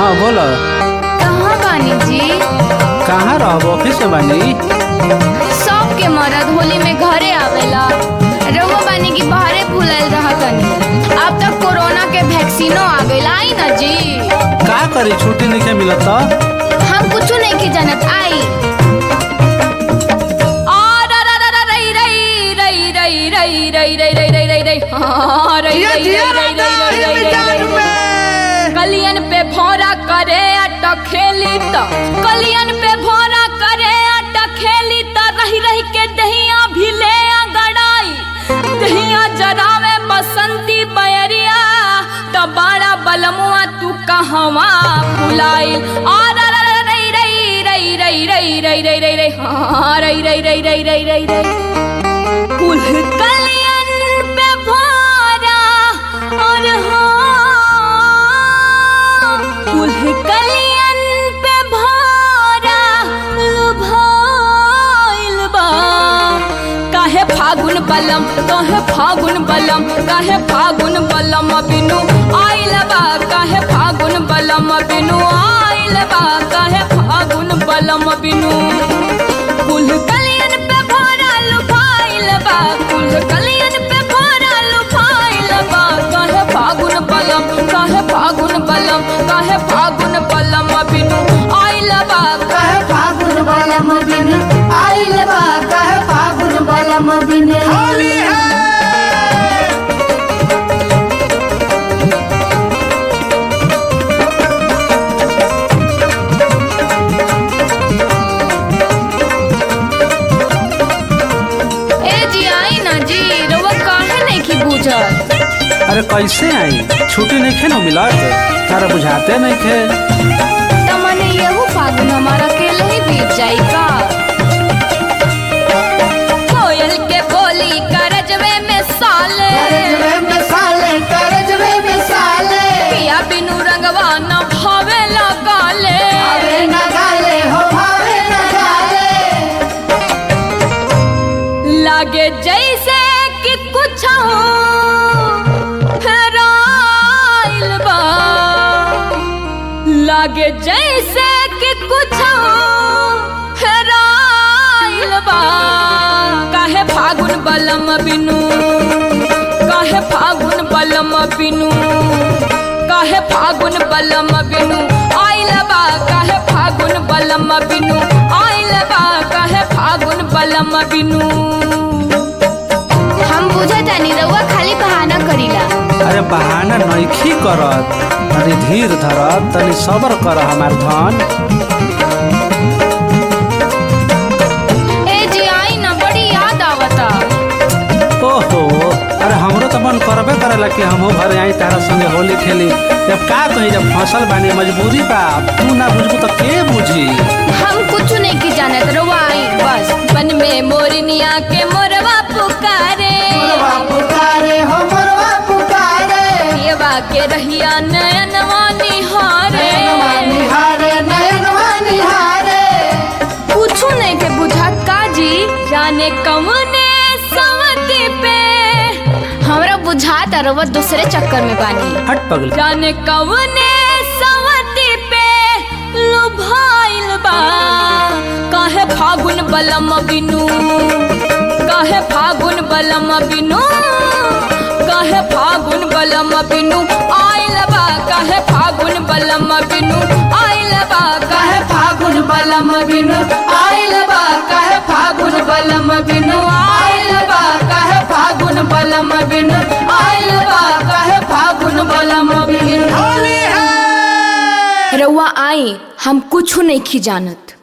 हाँ बोलो कहाँ बानी जी कहाँ रहब ऑफिस में बानी सब के मरद होली में घरे आवेला रउआ बानी की बाहरे फुलल रहतनी अब तक कोरोना के वैक्सीनो आ गइल आई ना जी का करी छुट्टी नहीं मिलत तो हम कुछ नहीं के जानत आई आ, रा, रा, रा, रा, रई, रई, रई, रई, रई, रई, रई, रई, रई, रई, रई, हाँ, रई, रई, रई, रई, रई, रई, रई, रई, रई। कलियन पे भौरा करे अटक खेली त कलियन पे भौरा करे अटक खेली त रही रही के दहिया भी ले गड़ाई दहिया जरावे बसंती बयरिया त बड़ा बलमुआ तू कहवा फुलाइल आ रा रा रा रई रई रई रई रई रई रई रई रई हाँ रई रई रई रई रई रई रई कुल कलियन पे भौरा और हाँ कुल कलियन पे भौरा लुभाइल बा काहे फागुन बलम काहे फागुन बलम काहे फागुन बलम बिनु आइल बा काहे फागुन बलम बिनु आइल बा काहे फागुन बलम बिनु कुल कलियन पे भौरा लुभाइल बा कुल कलियन पे भौरा लुभाइल बा काहे फागुन बलम काहे फागुन बलम काहे फागुन बलम बिनु आइल बा कहे फागुन बलम दिन आइल बा कहे फागुन बलम दिन होली है ए जी आई ना जी रउआ काहे नहीं की बूझत अरे कैसे आई छुट्टी नहीं खे ना मिलत तारा बुझाते नहीं खे तमने यहू फागुन हमारा अकेले ही बीत जाई का कोयल के बोली करजवे में साले करजवे में साले करजवे में साले पिया बिनु रंगवा न भावे लगाले भावे न गाले हो भावे न गाले लागे जैसे कि कुछ फेराइल बा लागे जैसे कि कुछ फेराइल बा काहे फागुन बलम बिनु काहे फागुन बलम बिनु काहे फागुन बलम बिनु आइल बा काहे फागुन बलम बिनु आइल बा काहे फागुन बलम बिनु हम बुझतानी रउआ खाली बहाना करीला अरे बहाना नइखी करत तनी धीर धर तनी सबर कर हमार धन ए जी आई ना बड़ी याद आवता ओहो अरे हमरो तो मन करबे करेला कि हमहू घरे आई तारा संगे होली खेली जब का कही जब फसल बानी मजबूरी बा तू ना बुझबू तो के बुझी हम कुछ नहीं की जानत रउआ आई बस बन में मोरनिया के मोरवा पुकारे मोरवा पुकारे हो मोरवा पुकारे येवा के रहिया नयनवा निहारे नयनवा निहारे नयनवा निहारे कुछ नहीं के बुझात का जी जाने कौने सवती पे हमरा बुझात रउआ दूसरे चक्कर में बानी हट पगल जाने कवने सवती पे लुभाइल बा काहे फागुन बलम बिनु काहे फागुन बलम बिनु काहे फागुन बलम बिनु आइल बा काहे फागुन बलम बिनु आइल बा काहे फागुन बलम बिनु आइल बा काहे फागुन बलम बिनु आइल बा काहे फागुन बलम बिनु आइल बा काहे फागुन बलम बिनु होली है रउआ आई हम कुछ नहीं खी जानत